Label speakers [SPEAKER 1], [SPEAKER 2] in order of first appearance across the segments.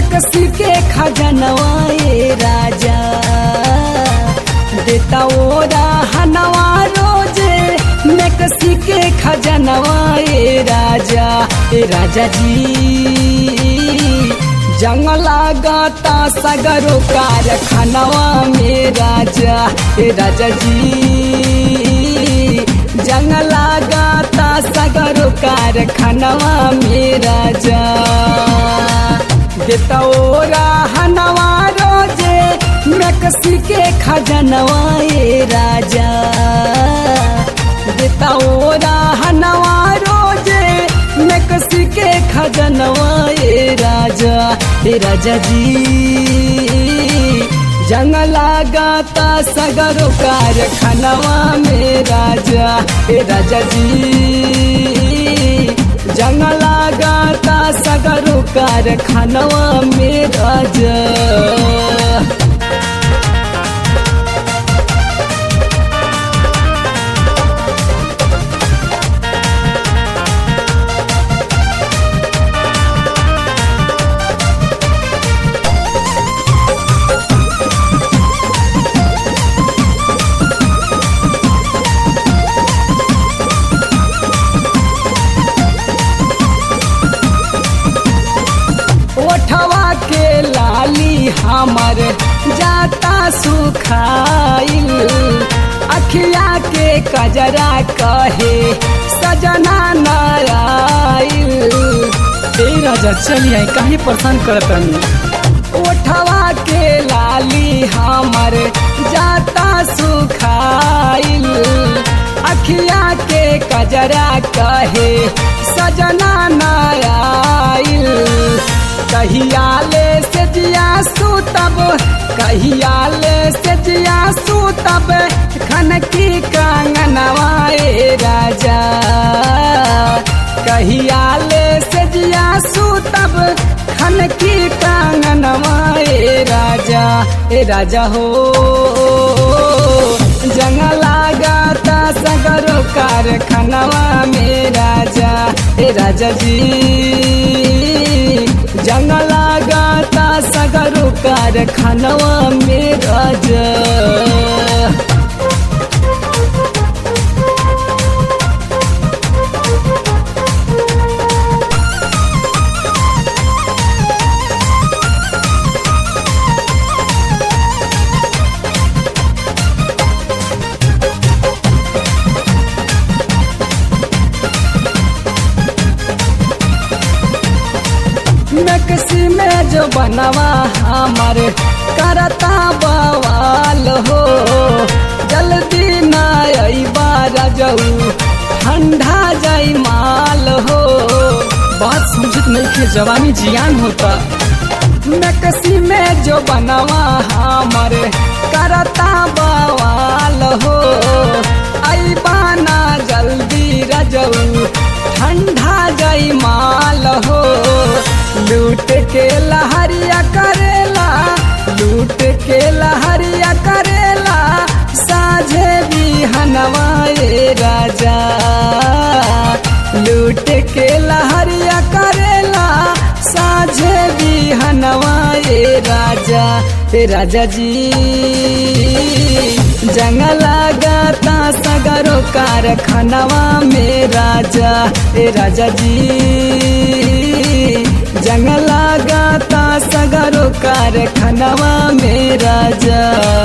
[SPEAKER 1] नकसी के खजनवाए राजा देता ओरा हनवा रोजे नकसी के खजनवाए राजा ए राजा जी जंगला गाता सगरो कारखानवा में राजा ए राजा जी जंगला गाता सगरो कारखानवा में राजा देता ओरा हनवा रोजे नकसी के खजनवा ए राजा देता ओरा हनवा रोजे नकसी के खजनवा ए राजा ए राजा जी जंगला गाता सगरो कारखानवा में राजा ए राजा जी जंगला गाता सगरो कारखानवा में राजा ओठवा के लाली हमर जाता सुखाइल अखिया के कजरा कहे सजना नाराइल ए राजा चलिए काहे परेशान करतनी ओठवा के लाली हमर जाता सुखाइल अखिया के कजरा कहे सजना नाराइल कहियाले से जिया सुतब कहियाले से जिया सुतब खन की कांगनवाए राजा कहियाले से जिया सुतब खन की कांगनवाए राजा ए राजा हो जंगला गाता सगरो कारखानवा में राजा ए राजा जी जंगला गाता सगरो कारखानवा में राजा नक्सी में जो बनवा हमर करता बवाल हो जल्दी न अबा रजऊ ठंडा जाई माल हो बात समझत नहीं के जवानी जियान होता नक्सी में जो बनवा हमर करता बवाल हो अबा ना जल्दी रजऊ ठंडा जाई माल हो लूट के लहरिया करेला लूट के लहरिया करेला साझे भी हनवाए राजा लूट के लहरिया करेला साझे भी हनवाए राजा ए राजा जी जंगला गाता सगरो कारखानवा में राजा ए राजा जी जंगला गाता सगरो कारखानवा में राजा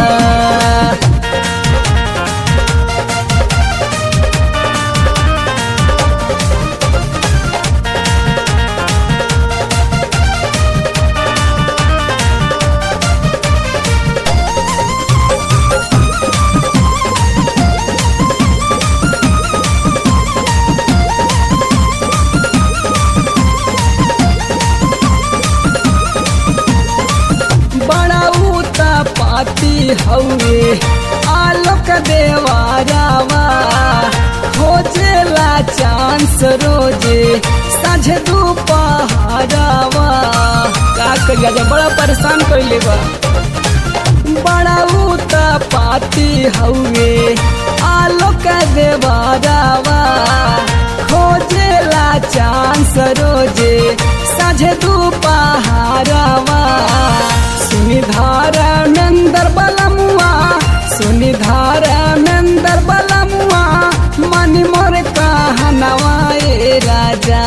[SPEAKER 1] बड़ा ऊता पाती हउए आलोक देवारावा खोजेला चांस रोजे साझे दोपहरावा का करिया जा बड़ा परेशान कइले बा बड़ा ऊता पाती हउए आलोक देवारावा खोजेला चांस रोजे साझे दुपहारवा सुनी धारा मेंदर बलमुआ सुनी धारा मेंदर बलमुआ मनी मोर कहनवा ए राजा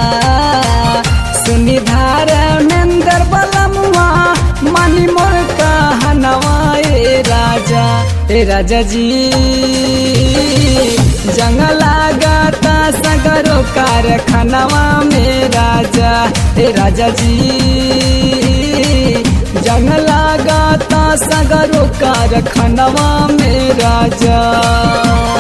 [SPEAKER 1] सुनी धारा मेंदर बलमुआ मनी मोर कहनवा ए राजा ए राजा जी जंग लागता सगरो कारखानवा में राजा ए राजा जी जंग लागता सगरो कारखानवा में राजा